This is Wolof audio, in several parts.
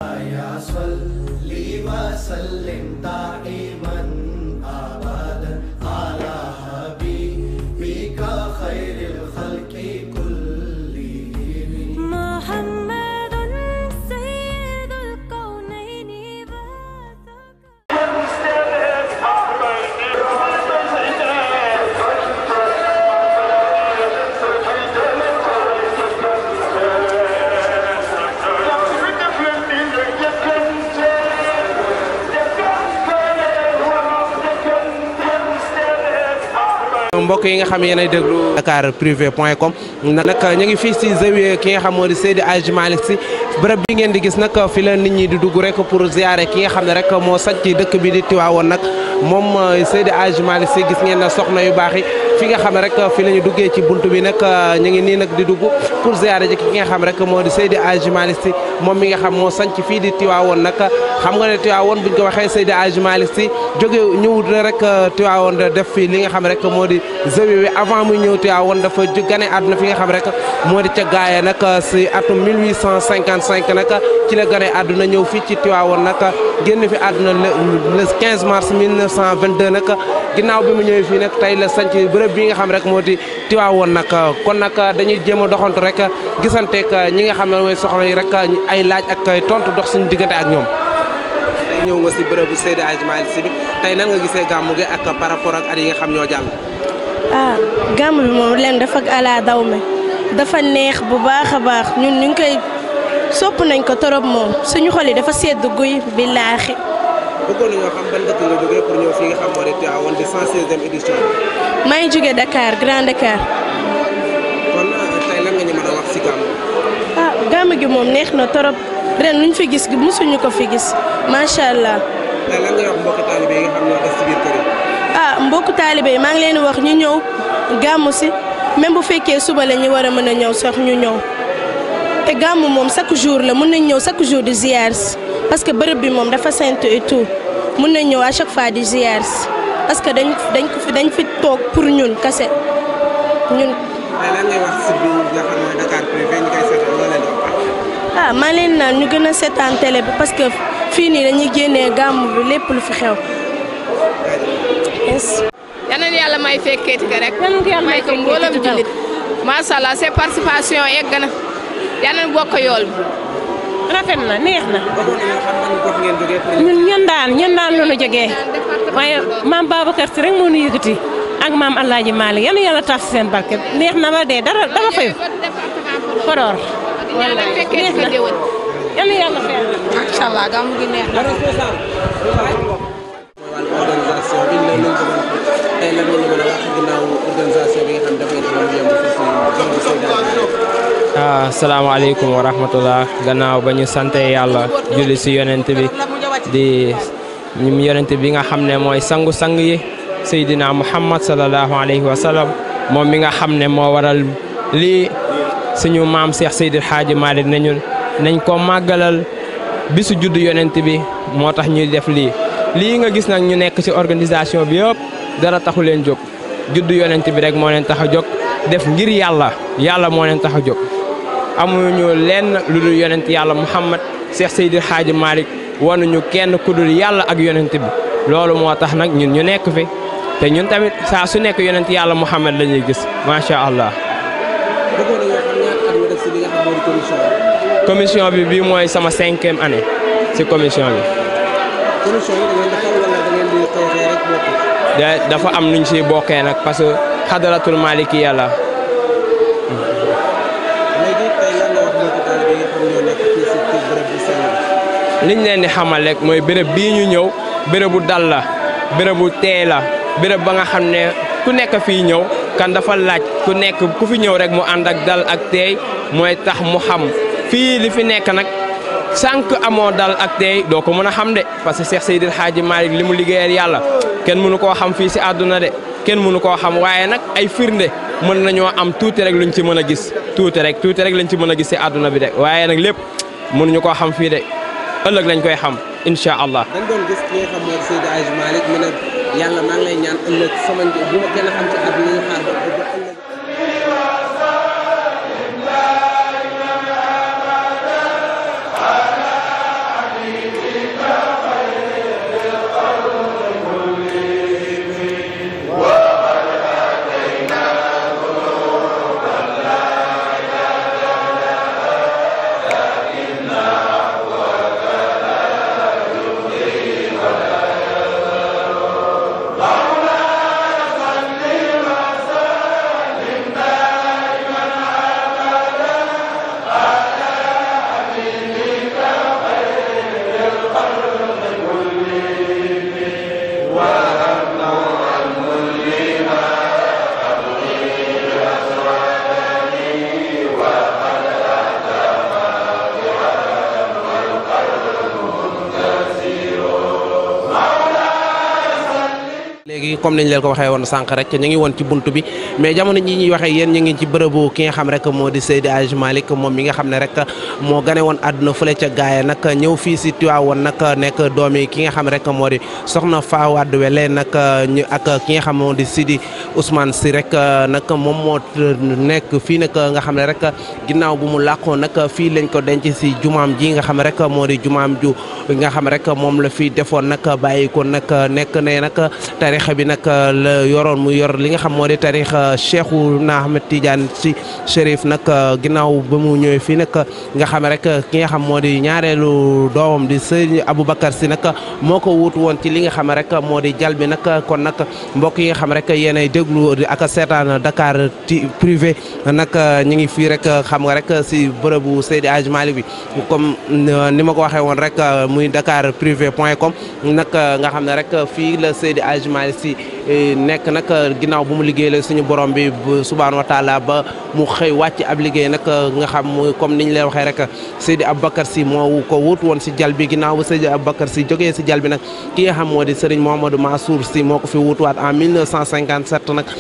يا صلي وسلم دائما ابدا على حبيبك خير الخلق كلهم محمد سيد الكونين والثقلين mbokk yi nga xam yéenay déglu Dakar privé point com nag ñu ngi fii si zawiya ki nga xam moo di Seydi Hadji Malick Sy bërëb bi ngeen di gis nag fi la nit ñi di dugg rek pour ziare ki nga xam ne rek moo sañ ci dëkk bi di Tiwaawoon nag moom Seydi Hadji Malick Sy gis ngeen na soxna yu baax yi fi nga xam ne rek fi la ñu duggee ci buntu bi nag ñu ngi nii nag di dugg pour ziare ji ki nga xam rek moo di Seydi Hadji Malick Sy moom mi nga xam moo sañ fii di Tiwaawoon nag xam nga ne Tiwaawoon buñ ko waxee Seydi Hadji Malick Sy jóge ñëwut rek Tiwaawoon def fi li nga xam rek moo di zawiya wi avant muy ñëw Tiwaawoon dafa gane àdduna fi nga xam rek moo di ca gaaya nag si atum 1855 nag ci la gane àdduna ñëw fii ci Tiwaawoon nag génn fi àdduna le 15 mars 1922 nag ginnaaw bi mu ñëwee fii nag tey la sanc bërëb bi nga xam rek moo di Tiwaawoon nag kon nag dañuy jéem a doxantu rek gisanteeg ñi nga xam ne mooy soxla yi rek ay laaj ak tontu dox suñu diggante ak ñoom. tey ñëw nga si bërëbu Seydi Hadji Malick Sy bi tey nan nga gisee gàmmu gi ak par rapport ak at yi nga xam ñoo jàll. ah gàmm bi moom leen dafa ala daw me dafa neex bu baax a baax ñun ñu ngi koy sopp nañ ko torop moom suñu xol yi dafa sedd guy billaahi bëggoon nañoo xam ban dëkk nga jógee pour ñëw fii nga xam moo di Tiwaawoon di 116e édition bi. maa ngi jóge Dakar Grand Dakar kon tey lan nga ñu mën a wax si gàmmu. ah gàmm gi moom neex na torop ren luñ fi gis mosuñu ko fi gis macha allah tey lan ngay wax mbokki taalibe yi nga xam ñoo des ci biir kër yi. ah mbokku taalibe yi maa ngi leen di wax ñu ñëw gàmm si même bu fekkee suba la ñu war a mën a ñëw sax ñu ñëw te gàmm moom chaque jour la mun nañ ñëw chaque jour di ziar si parce que bërëb bi moom dafa saint et tout mun nañ ñëw à chaque fois di ziar si parce que dañ dañ ko fi dañ fi toog pour ñun kase ñun tey lan ngay wax si biir nga xam mooy Dakar privé ñu koy seetal loo leen di wax. ah maa leen naan ñu gën a seetaan télé bi parce que fii nii dañuy génnee gàmm bi lépp lu fi xew. yes. yal na yàlla may fekkeeti ko rek. yal na ko yàlla may may ko mboolem jullit. macha allah seen participation egg na yal na bokk yool bi. rafet na neex na bëggoon nañoo xam ban gox ngeen jógee pour ñëw. ñun ñun daan ñun daan lu nu jógee waaye maam Babacar Si rek moo nu yëkkati ak maam Alaaji Maalik yal na yàlla tax si seen barke neex na ba dee dara dara fayu Podor yàlla fekkeeti neex ko na déwén. yal na yàlla fayal macha allah gàmmu gi neex na. mooy wàllu organisation bi ñu ne luñ ko mën a tey lan nga ñu mën a wax ginnaaw organisation bi nga xam dafay def lu yemb fii si bërëbu Seydi Hadji Malick. ah salaamaaleykum wa rahmatullah gannaaw ba ñu sante yàlla julli si yonent bi di ñum yonent bi nga xam ne mooy sangu-sang yi Seydina Muhammad sallallahu alayhi wa sallam moom mi nga xam ne moo waral lii suñu maam Cheikh Seydi Hadji Malick ne ñun nañ ko màggalal bisu juddu yonent bi moo tax ñuy def lii lii nga gis nag ñu nekk ci organisation bi yëpp dara taxu leen jóg juddu yonent bi rek moo leen tax a jóg def ngir yàlla yàlla moo leen tax a jóg amuñu lenn lu dul yonent yàlla Muhammad Cheikh Seydi Hadji Malick wanuñu kenn ku dul yàlla ak yonent bi loolu moo tax nag ñun ñu nekk fi te ñun tamit saa su nekk yonent yàlla Muhammad la ñuy gis macha allah. bëggoon nañoo xam ñaata at nga def si li nga xam moo di commission bi. commission bi bii mooy sama cinquième année ci commission bi commission yi da ngeen di fal wala da ngeen di xëy xëy rek bokk. da dafa am nuñ siy bokkee nag parce que xadaratul malikiya la léegi tey lan nga wax mbokki taalibe yi nga xam ñoo nekk fii si kii bërëb bu sell bi. liñ leen di xamal rek mooy béréb bii ñu ñëw bérébu dal la bérébu tee la béréb ba nga xam ne ku nekk fii ñëw kan dafa laaj ku nekk ku fi ñëw rek mu ànd ak dal ak teey mooy tax mu xam fii li fi nekk nag sànq amoo dal ak teey doo ko mën a xam de parce que Cheikh Seydil Hadji Malick li mu liggéeyal yàlla kenn mënu koo xam fii si àdduna de kenn mënu koo xam waaye nag ay firnde mën nañoo am tuuti rek luñ ci mën a gis tuuti rek tuuti rek lañ ci mën a gis si àdduna bi de waaye nag lépp mënuñu koo xam fii de ëllëg lañ koy xam incha allah. dañ doon gis ki nga xam moo di Seydi Hadji Malick mu ne yàlla maa ngi lay ñaan ëllëg sama nj bu ma kenn xam ci àdduna ñu xaar ba ba ëllëg. léegi comme niñ leen ko waxee woon sànq rek ñu ngi woon ci buntu bi mais jamono ji ñuy waxee yéen ñu ngi ci bërëbu ki nga xam rek moo di Seydi Hadji Malick moom mi nga xam ne rek moo gane woon àdduna fële ca gaaya nag ñëw fii si Tiwaawoon nag nekk doomi ki nga xam rek moo di soxna Fawade Wele nag ñu ak ki nga xam moo di Sidi Ousmane si rek nag moom moo nekk fii nag nga xam ne rek ginnaaw bu mu làqoo nag fii lañ ko denc si jumaam ji nga xam rek moo di jumaam ju nga xam rek moom la fi defoon nag bàyyi ko nag nekk ne nag tarixa bi nag la yoroon mu yor li nga xam moo di tarixa Cheikhouna Ahmed Tidiane si Chérif nag ginnaaw ba mu ñëwee fii nag nga xam rek ki nga xam moo di ñaareelu doomam di sëñ Aboubacar si nag moo ko wuutu woon ci li nga xam rek moo di jal bi nag kon nag mbokk yi nga xam rek yéenay déglu ak seetaan Dakar ti privé nag ñu ngi fii rek xam nga rek si bërëbu Seydi Hadji Malick bi comme ni ma ko waxee woon rek muy Dakar privé point com nag nga xam ne rek fii la Seydi Hadji Malick si nekk nag ginnaaw bu mu liggéey la suñu borom bi subhaanahu wa taala ba mu xëy wàcc ab liggéey nag nga xam muy comme niñ leen waxee rek Seydi Aboubacar si moo ko wut woon si jal bi ginnaaw ba Seydi Aboubacar si jógee si jal bi nag ki nga xam moo di Serigne Mouhamadou Mansour si moo ko fi wutuwaat en 1957 nag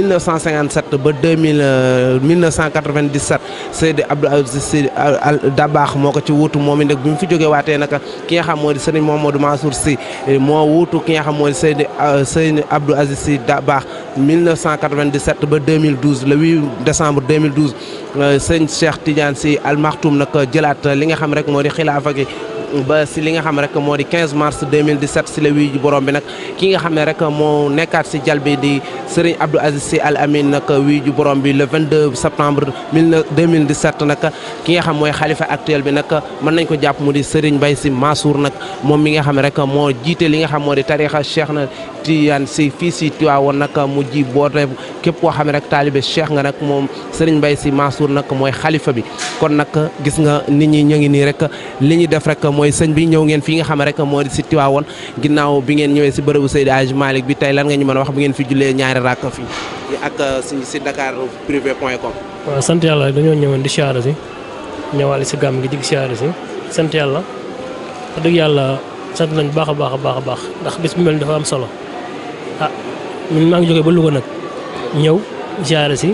1957 ba 2000 1997 Seydi Abdou Aziz Sy Dabakh moo ko ci wutu moom it nag bi mu fi jógee waatee nag ki nga xam moo di Serigne Mouhamadou Mansour si moo wutu ki nga xam moo di Seydi Seydi Abdou Aziz Sy Dabakh 1997 ba 2012 le 8 décembre 2012 sëñ Cheikh Tidiane Sy Al Maktoum nag jëlaat li nga xam rek moo di xilaafa gi ba si li nga xam rek moo di 15 mars 2017 si la wii ji borom bi nag ki nga xam ne rek moo nekkaat si jal bi di Serigne Abdou Aziz Sy Al Amin nag wii ju borom bi le 22 septembre 2017 nag ki nga xam mooy xalifa actuel bi nag mën nañ ko jàpp mu di Serigne Mbaye Sy Mansour nag moom mi nga xam rek moo jiite li nga xam moo di tarixa Cheikh na Tidiane Sy fii si Tiwaawoon nag mu ji boote képp koo xam ne rek taalibe Cheikh nga nag moom Serigne Mbaye Sy Mansour nag mooy xalifa bi kon nag gis nga nit ñi ñu ngi nii rek li ñu def rek mooy sëñ bi ñëw ngeen fii nga xam rek moo di si Tiwaawoon ginnaaw bi ngeen ñëwee si bërëbu Seydi Hadji Malick bi tey lan nga ñu mën a wax bu ngeen fi jullee ñaari rakk fii ak si si Dakar privé point com. waaw sant yàlla dañoo ñëwoon di siyaare si ñëwaale si gàmm gi dig siyaare si sant yàlla wax dëgg yàlla sant nañ baax a baax a baax a baax ndax bis bu mel ni dafa am solo ah ñun maa ngi jógee ba Louga nag ñëw siyaare si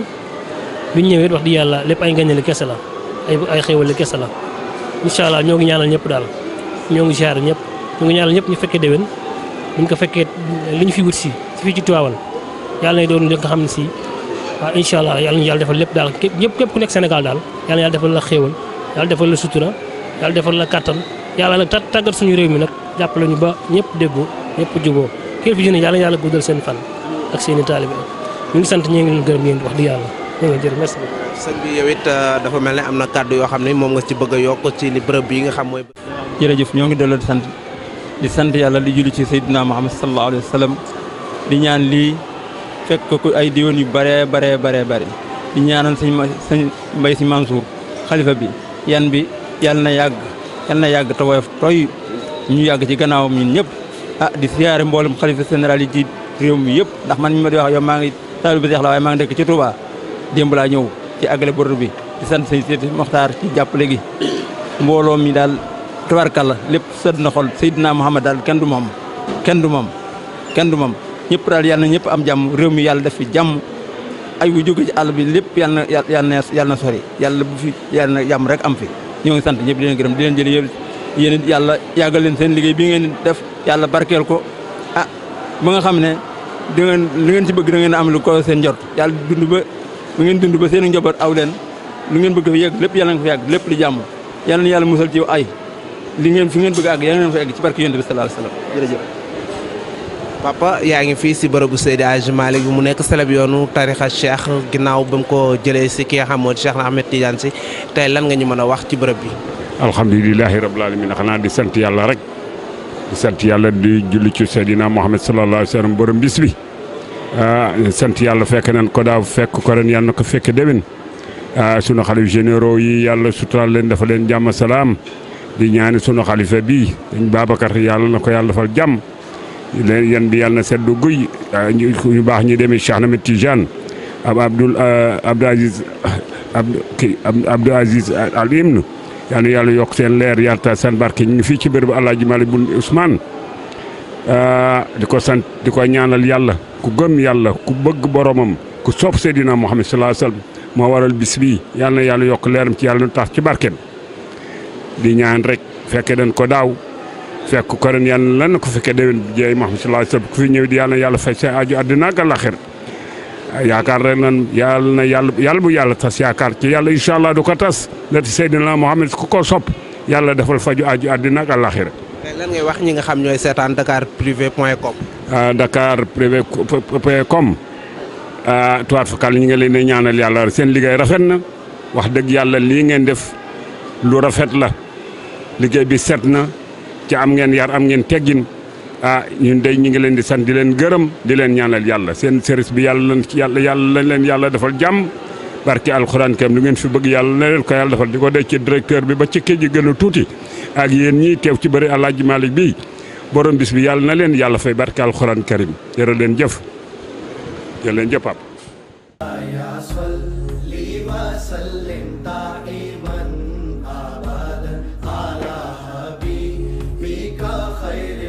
biñ ñëwee wax di yàlla lépp ay ngañali kese la ay ay xéwali kese la incha allah ñoo ngi ñaanal ñëpp daal ñoo ngi siyaare ñëpp ñoo ngi ñaanal ñëpp ñu fekkee déwén buñ ko fekkee li ñu fi wut si fii ci Tivaouane yàlla nay doon li nga xam ne si waaw incha allah yàlla ñu yàlla defal lépp daal képp yëpp képp ku nekk Sénégal daal yàlla yàlla defal la xéewal yàlla defal la sutura yàlla defal la kattan yàlla nag tàggat suñu réew mi nag jàppale ñu ba ñëpp déggoo ñëpp juboo kilifa yi ne yàlla yàlla guddal seen fan ak seen i taalibe ñu ngi sant ñi ngi leen gërëm yéen wax di yàlla ñu ngi jërë merci beaucoup sëñ bi yow it dafa mel ne am na kàddu yoo xam ne moom nga ci bëgg a yokk ci li bërëb bi nga xam mooy. jërëjëf ñoo ngi delloo di sant di sant yàlla di julli ci Seydina Muhammad sallallahu alayhi wa sallam di ñaan lii fekk ko ay diwoon yu bare bare bare bare di ñaanal sëñ sëñ Mbaye Sy Mansour xalifa bi yan bi yàlla na yàgg yàlla na yàgg te woyof tooy ñu yàgg ci gannaawam ñun ñëpp ah di siyaare mboolem xalifa général yi ci réew mi yëpp ndax man mi ma di wax yow maa ngi taalibe bi Seex la waaye maa ngi dëkk ci Touba démb laa ñëw ci àggale bordu bi di sant sëñ Seydi Moxtaar ci jàppale gi mbooloo mi daal tabarkalla lépp sëdd na xol Seydina Muhammad daal kenn du moom kenn du moom kenn du moom ñëpp daal yàlla na ñëpp am jàmm réew mi yàlla def fi jàmm ay bu jóge ci àll bi lépp yàlla na yàlla na yàlla na sori yàlla bu fi yàlla na jàmm rek am fi ñoo ngi sant ñëpp di leen gërëm di leen jëli yéen yàlla yàggal leen seen liggéey bi ngeen def yàlla barkeel ko ah ba nga xam ne da ngeen li ngeen ci bëgg da ngeen am lu ko seen njort yàlla dund ba ba ngeen dund ba seen njaboot aw leen lu ngeen bëgg fa yegg lépp yàlla nga fa yàgg lépp di jàmm yàlla na yàlla musal ci ay li ngeen fi ngeen bëgg àgg yàlla ngeen fa egg ci barke yonent bi sallallahu alayhi wasallam jërëjëf papa yaa ngi fii si bërëbu Seydi Hadji Malick bi mu nekk seleb yoonu tarixa cheikh ginnaaw ba mu ko jëlee si ki nga xam moo di Cheikh na Ahmed Tidiane si tey lan nga ñu mën a wax ci bërëb bi alhamdulilahi rabbil alamin xanaa di sant yàlla rek di sant yàlla di julli ci Seydina Muhammad sallallahu alayhi wasallam borom bis bi ah sant yàlla fekk nañ ko daaw fekk ko ren yàlla na ko fekk déwén ah sunu xalif généraux yi yàlla suturaal leen dafa leen jàmm salaam di ñaani sunu xalifa bii dañ Babacar yàlla na ko yàlla defal jàmm leen yan bi yàlla na seddu guy ñu baax ñi demee Cheikh Ahmed Tidiane ab Abdoul Abdou Aziz Abdou kii Abdou Aziz Al Imn yal na yàlla yokk seen leer yàlla taal seen barke ñu ngi fii ci bérébu El Hadj Malick Bun Ousmane di ko sant di ko ñaanal yàlla ku gëm yàlla ku bëgg boromam ku sopp Seydina Muhammad sallallahu alayhi wasallam moo waral bis bii yàlla na yàlla yokk leeram ci yàlla nu tax ci barkeem di ñaan rek fekke dañ ko daaw fekk ko ren yàlla lan na ko fekkee déwén bi jeey Muhammad sallallahu alayhi wasallam ku fi ñëw di yàlla na yàlla fay sa aju àddina ak àllaxira yaakaar rek nan yàlla na yàlla yàlla bu yàlla tas yaakaar ci yàlla incha allah du ko tas lati Seydina Muhammad ku ko sopp yàlla defal faju aju àddina ak àllaxira lan ngay wax ñi nga xam ñooy seetaan Dakar privé point com. Dakar privé point com tuwaat fakal ñi nga leen di ñaanal yàlla seen liggéey rafet na wax dëgg yàlla lii ngeen def lu rafet la liggéey bi set na ci am ngeen yar am ngeen teggin ah ñun day ñu ngi leen di sant di leen gërëm di leen ñaanal yàlla seen service bi yàlla lan yàlla yàlla lañ leen yàlla defal jàmm barki alxuraan kam lu ngeen fi bëgg yàlla na leen ko yàlla defal di ko dee ci directeur bi ba ci kii ji gën a tuuti ak yéen ñii teew ci bëri Alaaji Malick bi borom bis bi yàlla na leen yàlla fay barki alxuraan karim jërë leen jëf jërë leen jëf pap يا صلي وسلم دائما ابدا على حبيبك خير